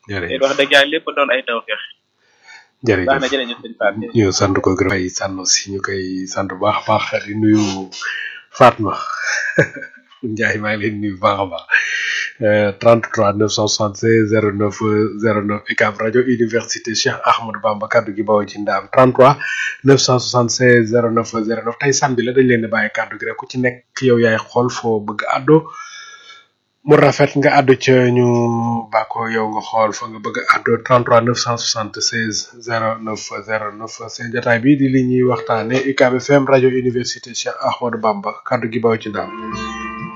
te jërëjëf wax dëgg yàlla lépp doon ay tawfeex baax na jërëjëf jërëjëf sëñ Pape jërëjëf. ñu sant ko gërëm ay sànno si ñu koy sant bu baax a baax di nuyu Fatma Ndiaye maa ngi leen di nuyu bu baax a baax Euh, 33 976 09 09 UCAB rajo université Cheikh Ahmadou Bamba kaddu gi bawoo ci ndaam 33 976 09 09 tey samedi la dañ leen di bàyyi kaddu gi rek ku ci nekk yow yaay xool foo bëgg àddoo mu rafet nga àddu ca ñu bàkkoo yow nga xool fa nga bëgg a àddoo 33 976 09 09 seen jotaay bi di li ñuy waxtaane UCAB FM rajo université Cheikh Ahmadou Bamba kaddu gi bawoo ci ndaam